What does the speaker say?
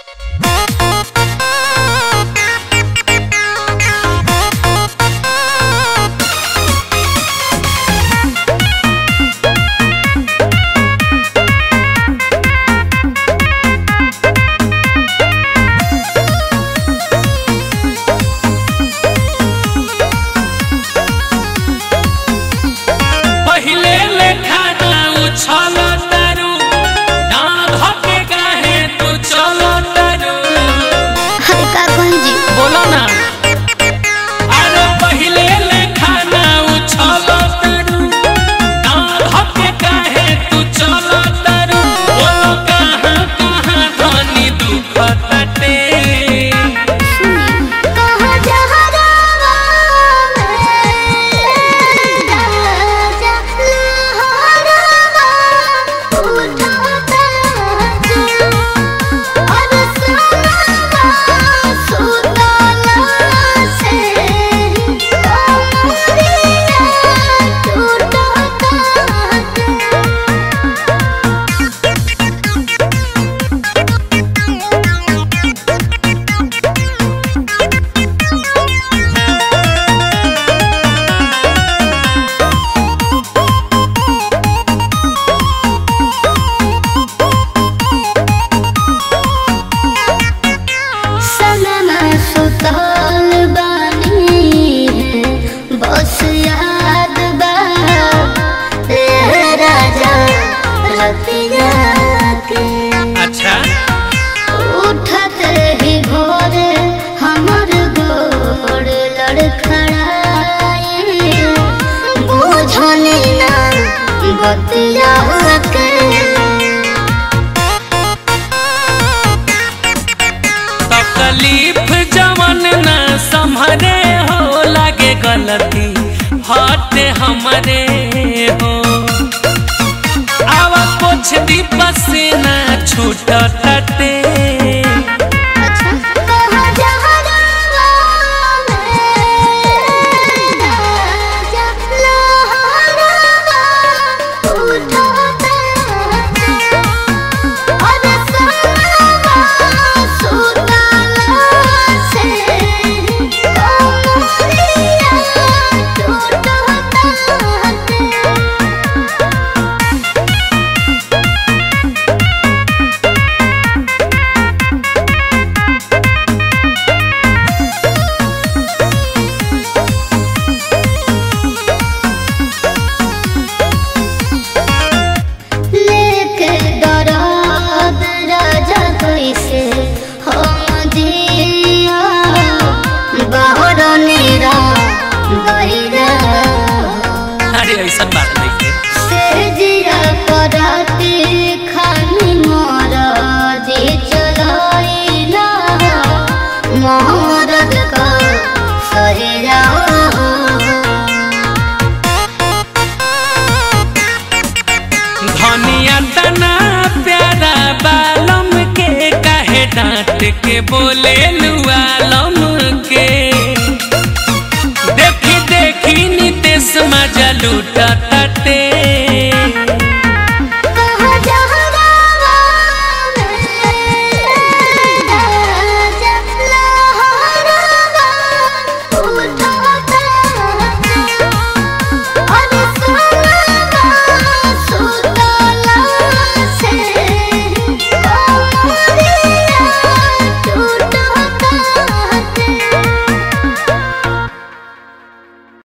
पहिले लेखा ना उछल तारू ना धके काहे तू चल तारू अरे का कही जी बोलो ना अरे पहिले लेखा ना उछल तारू ना धके काहे तू चल तारू बोलो कहाँ कहाँ धनी दुख तटे कहाँ जहरावा में राजा लहरावा उठाता जो और सनावा सुतला से कमरिया टूटता सनमा सुतल बानी है बस याद बा ए राजा रतिया के अच्छा उठत ही भोर हमर गोड़ लड़खड़ाए बुझनी ना बतिया के तकलीफ जवन ना संभरे हो लागे गलती हटे हमरे हो आवा कुछ दीप से ना छूट टटे कहाँ जहरावा में राजा लहरावा उठाता और सनावा सुतला से कमरिया टूटता लेके दराद राजा कैसे हम जिया बाहर नेरा गईरा अरे ऐसा बात नहीं है से जिया कराते खानी मोरा दे चलाइला मोहरद का सहेरा धनिया तना प्यारा बालम के काहे डांट के बोले लुआलम